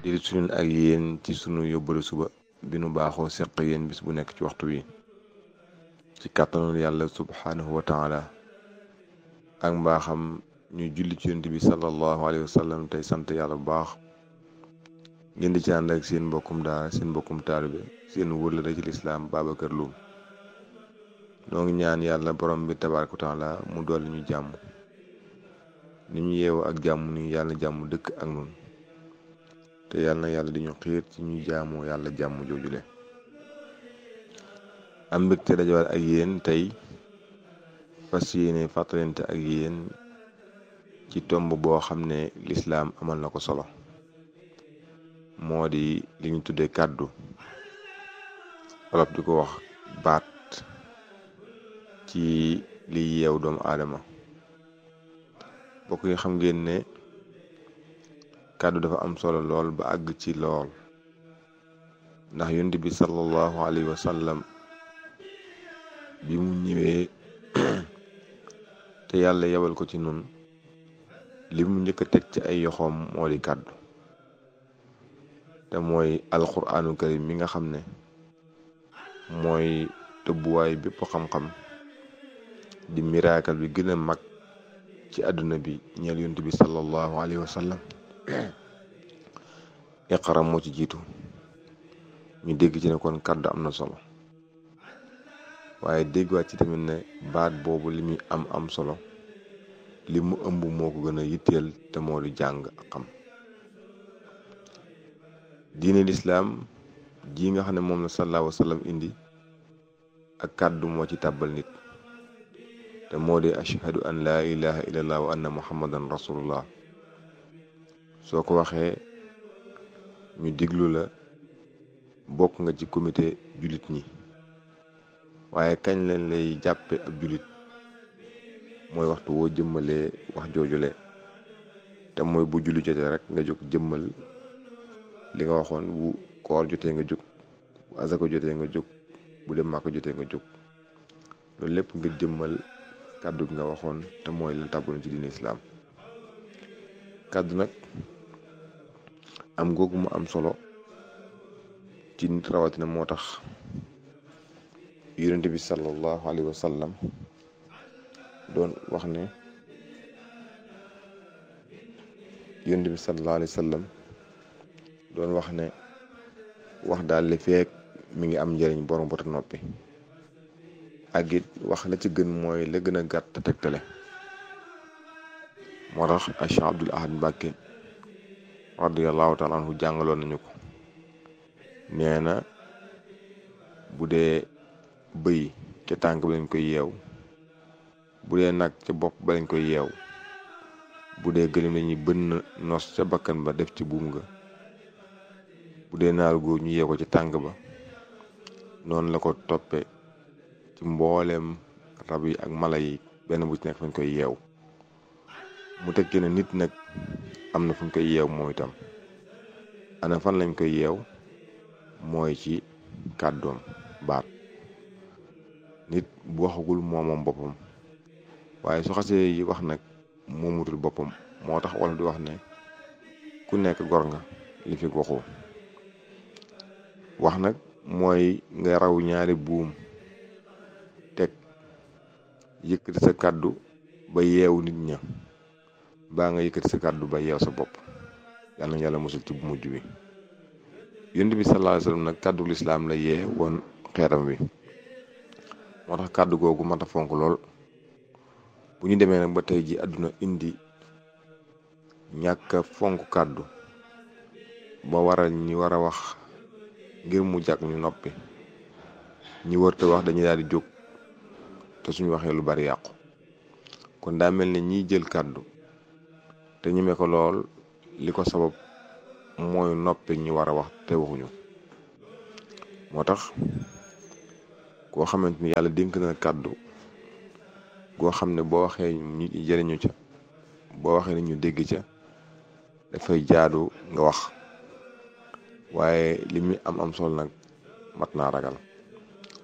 di suñu ak yéen ci sunu yóbbalu suba bi nu baaxoo seq yéen bis bu nekk ci waxtu wi ci kàttanul yàlla subhaanahu wa taala ak mbaaxam ñu julli ci yonent bi sallallahu alayhi wa sallam tey sant yàlla bu baax ngeen di ci ànd ak seen mbokkum daara seen mbokkum taalibe seen wërlëre ci lislaam Babacar Loum noo ngi ñaan yàlla borom bi tabaaraka wa taala mu dolli ñu jàmm ni ñu yeewu ak jàmm ni yàlla jàmm dëkk ak nun te yàlla na yàlla di ñu xiir ci ñu jaamoo yàlla jàmm joojule am mbégte dajawaat ak yéen tey fas yéene fàttalante ak yéen ci tomb boo xam ne lislaam amal na ko solo moo di li ñu tuddee kàddu wolof di ko wax baat ci liy yeew doomu aadama bokk yi xam ngeen ne kàddu dafa am solo lool ba àgg ci lool ndax yonent bi sallallahu alayhi wa sallam bi mu ñëwee te yàlla yebal ko ci nun li mu njëkk a teg ci ay yoxoom moo di kàddu te mooy alquraanu karim mi nga xam ne mooy tëbbuwaay bépp xam-xam di miraakal bi gën a mag ci àdduna bi ñeel yonent bi sallallahu alayhi wa sallam iqra moo ci jiitu ñu dégg ci ne kon kàddu am na solo waaye déggwaat ci tamit ne baat boobu li muy am am solo li mu ëmb moo ko gën a yitteel te moo di jàng ak xam diine lislaam ji nga xam ne moom la sallallahu alayhi wa sallam indi ak kàddu moo ci tàbbal nit te moo di ashhadu an laa ilaha illallah wa anna muhammadan rasulullah soo ko waxee ñu diglu la bokk nga ci comité jullit ñi waaye kañ leen lay jàppe ab jullit mooy waxtu woo jëmmalee wax joojule te mooy bu julli jotee rek nga jóg jëmmal li nga waxoon bu koor jotee nga jóg bu azaka jotee nga jóg bu dem màkk jotee nga jóg loolu lépp nga jëmmal kàddu gi nga waxoon te mooy la tàbbaloon ci diine islaam kàddu nag am googu mu am solo ci nit rawatina moo tax yonente bi sallallahu alayhi wa sallam doon wax ne yonente bi sallallahu alayhi wa sallam doon wax ne wax daal li feek mi ngi am njëriñ borom bota noppi ak it wax la ci gën mooy la gën a gàtt te tegtale moo tax Cheikh Abdul Ahad Mbàkke radiyallahu taala anhu jàngaloon nañu ko nee na bu dee bëy ca tànk ba lañ koy yeew bu dee nag ca bopp ba lañ koy yeew bu dee gëlim lañuy bënn nos ca bakkan ba def ci buum nga bu dee naaru góor ñu yeew ko ci tànk ba noonu la ko toppe ci mbooleem rab yi ak mala yi benn bu ci nekk fañ koy yeew mu teg ci ne nit nag am na fu ñu koy yeew mooy itam ana fan lañ koy yeew mooy ci kàddoom baat nit bu waxagul moomoom boppam waaye su xasee yi wax nag moomutul boppam moo tax wala di wax ne ku nekk gor nga li fi waxoo wax nag mooy nga raw ñaari buum teg yëkkati sa kàddu ba yeewu nit ña baa nga yëkkati sa kàddu ba yeew sa bopp yàlla na yàlla mosul ci bu mujj bi yonent bi sallallahu alayhi wasallam nag kàddu lislaam la yee woon xeetam wi moo tax kàddu googu mat a fonk lool bu ñu demee nag ba tey ji àdduna indi ñàkk a fonk kàddu ba waral ñi war a wax ngir mu jàkk ñu noppi ñi wërta wax dañuy daal di jóg te suñu waxee lu bari yàqu kon daa mel ne ñiy jël kàddu te ñeme ko lool li ko sabab mooy noppi ñi war a wax te waxuñu moo tax koo xamante ni yàlla dénk na kàddu goo xam ne boo waxee ñu jëriñu ca boo waxee ni ñu dégg ca dafay jaadu nga wax waaye li muy am am solo nag mat naa ragal